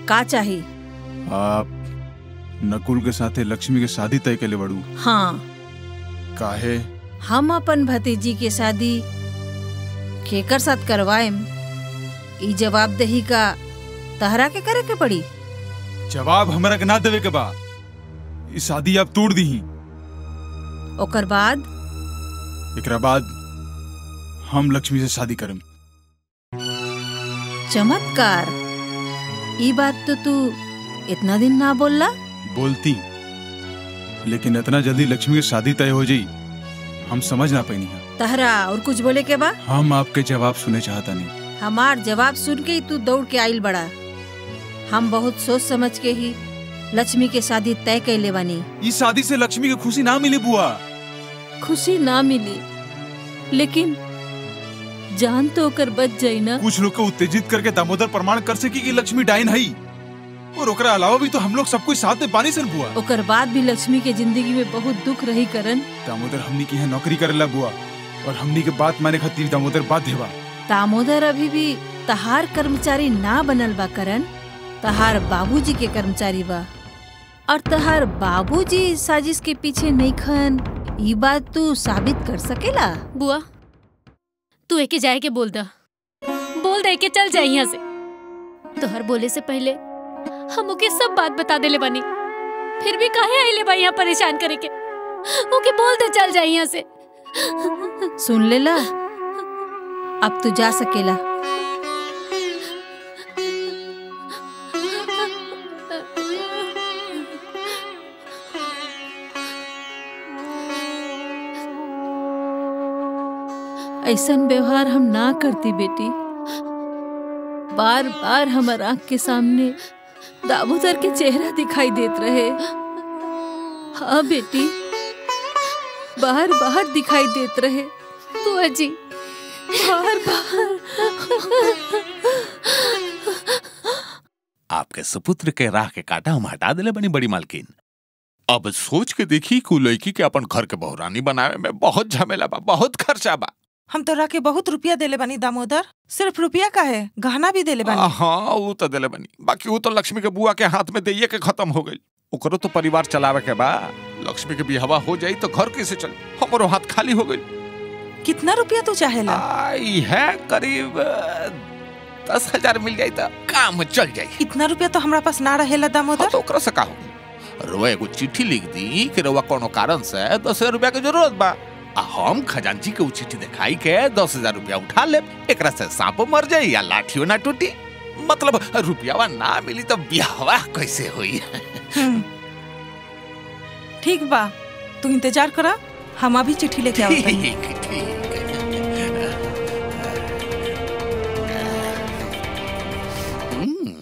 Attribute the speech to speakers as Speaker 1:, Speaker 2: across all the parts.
Speaker 1: का चाही
Speaker 2: आप नकुल के साथे लक्ष्मी के शादी तय के बड़ू
Speaker 1: हाँ
Speaker 2: काहे
Speaker 1: हम अपन भतीजी के शादी केकर साथ करवाएम ई जवाबदेही का तहरा के करे के पड़ी
Speaker 2: जवाब हमरा के ना देवे के बा ई शादी आप तोड़ दी
Speaker 1: ओकर बाद
Speaker 2: एकरा बाद हम लक्ष्मी से शादी करम
Speaker 1: चमत्कार ई बात तो तू इतना दिन ना बोलला
Speaker 2: बोलती लेकिन इतना जल्दी लक्ष्मी की शादी तय हो जाई हम समझ ना पैनी है
Speaker 1: तहरा और कुछ बोले के बा
Speaker 2: हम आपके जवाब सुने चाहता नहीं
Speaker 1: हमार जवाब सुन के ही तू दौड़ के आइल बड़ा हम बहुत सोच समझ के ही लक्ष्मी के शादी तय कैले बानी
Speaker 2: इस शादी से लक्ष्मी की खुशी ना मिली बुआ
Speaker 1: खुशी ना मिली लेकिन जान तो ओकर बच जाई ना
Speaker 2: कुछ लोग को उत्तेजित करके दामोदर प्रमाण कर सकी कि लक्ष्मी डाइन है और ओकरा अलावा भी तो हम लोग सब कुछ साथ में बानी सन बुआ
Speaker 1: ओकर बाद भी लक्ष्मी के जिंदगी में बहुत दुख रही करन
Speaker 2: दामोदर हमनी की यहाँ नौकरी करेला बुआ और हमनी के बात माने खातिर दामोदर बाध्य बा
Speaker 1: दामोदर अभी भी तहार कर्मचारी ना बनल बा करन तहार बाबूजी के कर्मचारी बा और तहार बाबूजी इस साजिश के पीछे नहीं खन ई बात तू साबित कर सकेला
Speaker 3: बुआ तू एके जाए के बोल दा बोल दे के चल जाए यहाँ से तोहर बोले से पहले हम ओके सब बात बता देले बानी फिर भी काहे आइले बा यहाँ परेशान करे के ओके बोल दे चल जाए यहाँ से
Speaker 1: सुन लेला अब तू जा सकेला ऐसन व्यवहार हम ना करती बेटी बार बार हमार आंख के सामने दामोदर के चेहरा दिखाई देत रहे हाँ बेटी बाहर बाहर दिखाई देत रहे
Speaker 3: बुआ जी
Speaker 1: बाहर बाहर
Speaker 4: आपके सुपुत्र के राह के काटा हम हटा दिले बनी बड़ी मालकिन अब सोच के देखी कि उ लड़की के अपन घर के बहुरानी बनावे में बहुत झमेला बा बहुत खर्चा बा
Speaker 5: हम तोरा के बहुत रुपया देले बानी दामोदर सिर्फ रुपया का है गहना भी देले बानी
Speaker 4: हाँ वो तो दिले बनी बाकी वो तो लक्ष्मी के बुआ के हाथ में दइये के खत्म हो गई ओकरो तो परिवार चलावे के बा लक्ष्मी के बिहवा हो जाई तो घर कैसे चल हमारो हाथ खाली हो गई
Speaker 5: कितना रुपया तू चाहेला
Speaker 4: आई है करीब अ, दस हजार मिल जाई तो काम चल जाई
Speaker 5: इतना रुपया तो हमरा पास ना रहेला
Speaker 4: हाँ
Speaker 5: दामोदर
Speaker 4: तो ओकरा से का हो रोआ एगो चिट्ठी लिख दी कि रोआ कोनो कारण से दस हजार रुपया के जरूरत बा आ हम खजांची के उ चिट्ठी दिखाई के दस हजार रुपया उठा ले एकरा से सांपो मर जाई या लाठियो ना टूटी मतलब रुपयावा ना मिली तो ब्याहवा कैसे हुई
Speaker 5: हम्म। ठीक बा तू इंतजार करा हम अभी चिट्ठी लेके आवत हनी।
Speaker 4: ठीक ठीक हम्म,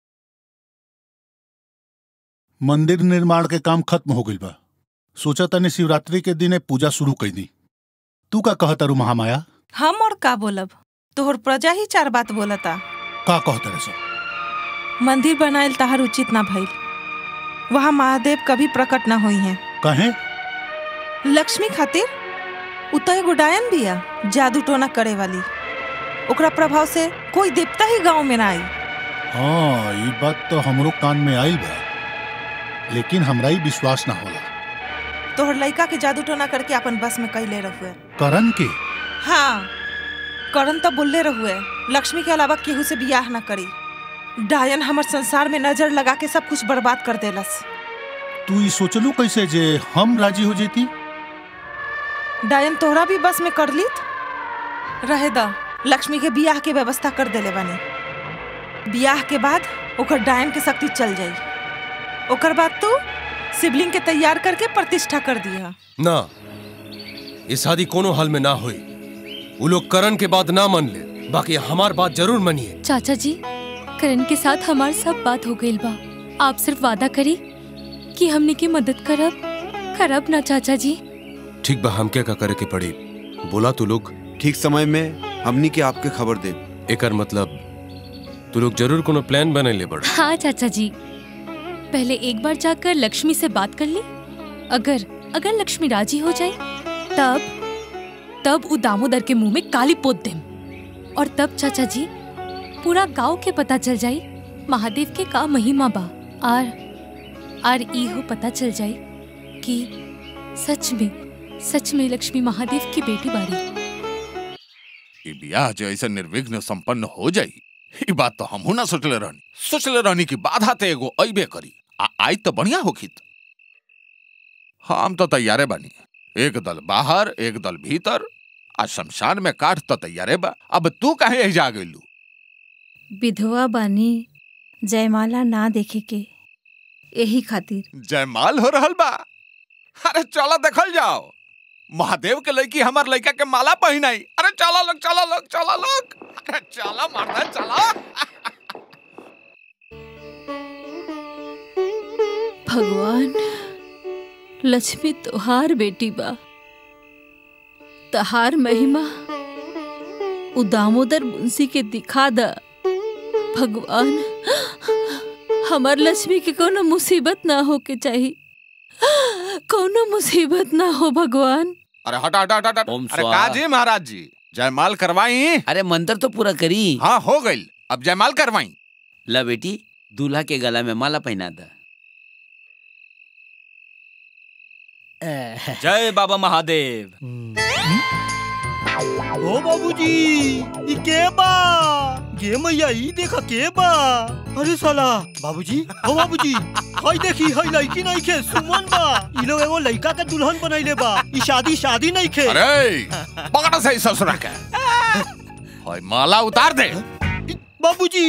Speaker 6: मंदिर निर्माण के काम खत्म हो गइल बा सोचा तनी शिवरात्रि के दिने पूजा शुरू कैदी तू का कहत रू महामाया
Speaker 5: हम और का बोलब तोहर प्रजा ही चार बात बोलता
Speaker 6: का कहत रे सब
Speaker 5: मंदिर बनाइल तहार उचित ना भइल वहाँ महादेव कभी प्रकट ना हुई हैं
Speaker 6: कहे
Speaker 5: लक्ष्मी खातिर उ तो एगो डायन बिया जादू टोना करे वाली ओकरा प्रभाव से कोई देवता ही गांव में ना आई
Speaker 6: हाँ ये बात तो हमरो कान में आइल बा लेकिन हमरा ही विश्वास ना होला
Speaker 5: तोहर लड़का के जादू टोना करके अपन बस में कैले रहुए
Speaker 6: करण के
Speaker 5: हाँ करण तो बोलले रहुए लक्ष्मी के अलावा केहू से बियाह ना करी डायन हमर संसार में नजर लगा के सब कुछ बर्बाद कर देलस
Speaker 6: तू ये सोचलू कैसे जे हम राजी हो जेती
Speaker 5: डायन तोहरा भी बस में कर लीत रहे द लक्ष्मी के बियाह के व्यवस्था कर देले बानी बियाह के बाद ओकर डायन के शक्ति चल जाई ओकर बाद तू शिवलिंग के तैयार करके प्रतिष्ठा कर दिया
Speaker 7: ना ये शादी कोनो हाल में ना हुई वो लोग करण के बाद ना मन ले बाकी हमार बात जरूर मनिए
Speaker 3: चाचा जी करण के साथ हमार सब बात हो गई बा आप सिर्फ वादा करी कि हमने की मदद करब करब ना चाचा जी
Speaker 7: ठीक बा हम क्या का करे के पड़ी बोला तू लोग
Speaker 8: ठीक समय में हमनी के आपके खबर दे
Speaker 7: एकर मतलब तू लोग जरूर कोनो प्लान बने ले बड़
Speaker 3: हाँ चाचा जी पहले एक बार जाकर लक्ष्मी से बात कर ली अगर अगर लक्ष्मी राजी हो जाए तब तब उ दामोदर के मुंह में काली पोत देम और तब चाचा जी पूरा गांव के पता चल जाई महादेव के का महिमा बा आर आर इहो पता चल जाई कि सच में सच में लक्ष्मी महादेव की बेटी बाड़ी
Speaker 4: ई बियाह जो ऐसे निर्विघ्न संपन्न हो जाई ई बात तो हमहू ना सोचले रहनी सोचले रहनी कि बाधा ते एगो अइबे करी आ आई तो बढ़िया होखित हम तो तैयारे बानी एक दल बाहर एक दल भीतर आ शमशान में काठ तो तैयारे बा अब तू काहे यही जा गइलू
Speaker 1: विधवा बानी जयमाला ना देखे के यही खातिर
Speaker 4: जयमाल हो रहल बा अरे चलो देखल जाओ महादेव के लड़की हमार लड़का के माला पहनाई अरे चलो लोग चलो लोग चलो लोग अरे चलो मर्दा चलो
Speaker 1: भगवान लक्ष्मी तोहार बेटी बा तहार महिमा उ दामोदर मुंशी के दिखा द भगवान हमार लक्ष्मी के कोनो मुसीबत ना हो के चाहिए कोनो मुसीबत ना हो भगवान
Speaker 4: अरे हटा हटा हटा हटा।
Speaker 9: ओम
Speaker 4: अरे
Speaker 9: स्वाहा।
Speaker 4: का जी महाराज जी जयमाल करवाई
Speaker 9: अरे मंत्र तो पूरा करी
Speaker 4: हाँ हो गई अब जयमाल करवाई
Speaker 9: ला बेटी दूल्हा के गला में माला पहना दा
Speaker 10: जय बाबा महादेव
Speaker 11: ओ बाबूजी ई के बा गे मैया ई देखा के बा अरे साला बाबूजी ओ बाबूजी हई देखी हई लड़की नहीं खे सुमन बा ई लोग एगो लड़का के दुल्हन बनैले बा ई शादी शादी नहीं खे
Speaker 4: अरे पकड़ सही ससुरा के होय माला उतार दे
Speaker 11: बाबूजी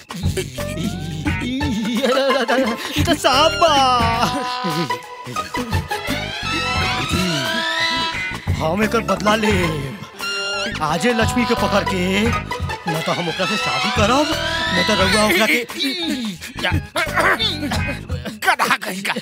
Speaker 11: ई तो सांप बा हम एकर बदला ले आजे लक्ष्मी के पकड़ के न तो हम ओकरा से शादी करब न तो रउआ ओकरा के
Speaker 4: गधा कहीं का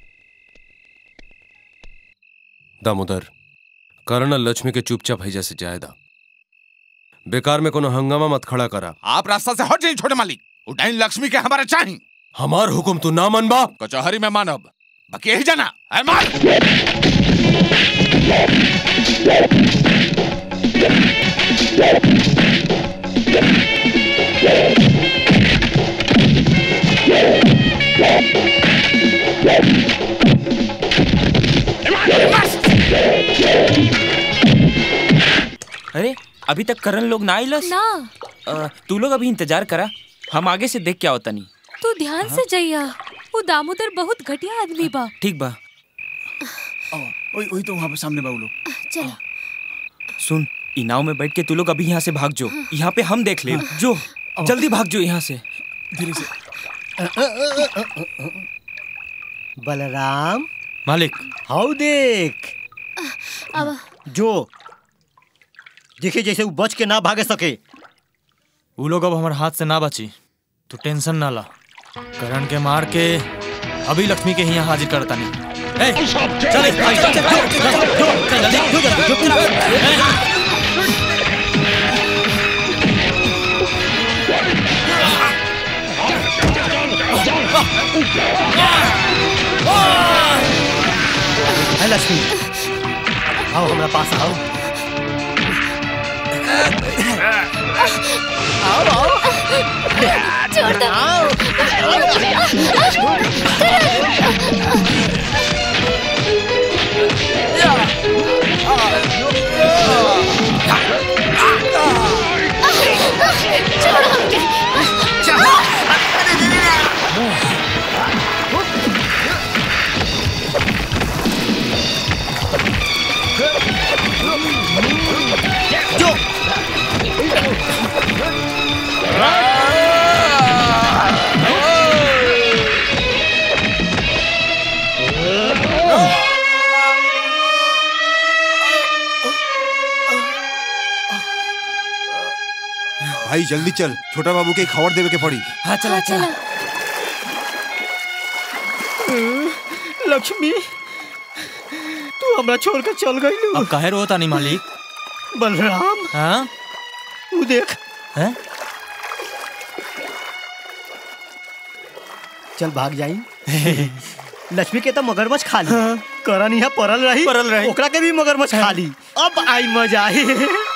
Speaker 7: दामोदर करण लक्ष्मी के चुपचाप हैजा से जायदा बेकार में कोनो हंगामा मत खड़ा करा
Speaker 4: आप रास्ता से हट जाइए छोटे मालिक उठाइन लक्ष्मी के हमारे चाहिए
Speaker 7: हमार हुकुम तू ना मनबा
Speaker 4: कचहरी में मानब बाकी यही जाना है मार
Speaker 10: अरे अभी तक करण लोग ना आइलस
Speaker 3: ना
Speaker 10: अ, तू लोग अभी इंतजार करा हम आगे से देख के आओ तनी
Speaker 3: तू ध्यान से जइया वो दामोदर बहुत घटिया आदमी बा
Speaker 10: ठीक बा
Speaker 11: वही वही तो वहाँ पे सामने बाबू लोग
Speaker 3: चलो
Speaker 10: सुन ई नाव में बैठ के तू लोग अभी यहाँ से भाग जो यहाँ पे हम देख ले जो जल्दी भाग जो यहाँ से
Speaker 11: धीरे से बलराम
Speaker 10: मालिक
Speaker 11: हाउ देख
Speaker 3: अब
Speaker 11: जो देखे जैसे वो बच के ना भागे सके
Speaker 10: वो लोग अब हमारे हाथ से ना बची तू टेंशन ना ला करण के मार के अभी लक्ष्मी के यहाँ हाजिर करता नहीं ए, चल, चल, चल, चल, चल, चल, जल्दी,
Speaker 11: है लक्ष्मी आओ हमारे पास आओ
Speaker 3: छोड़ दो छोड़ हमके
Speaker 8: भाई जल्दी चल छोटा बाबू के खबर देवे के पड़ी
Speaker 10: हाँ चला चला
Speaker 11: लक्ष्मी तू हमरा छोड़ के चल गई
Speaker 10: अब काहे रोता नहीं मालिक
Speaker 11: बलराम
Speaker 10: हाँ
Speaker 11: तू देख
Speaker 10: हैं?
Speaker 11: चल भाग जाई लक्ष्मी के तो मगरमच्छ खा ली करण यहाँ परल रही
Speaker 10: परल रही।
Speaker 11: ओकरा के भी मगरमच्छ खा ली अब आई मजा आई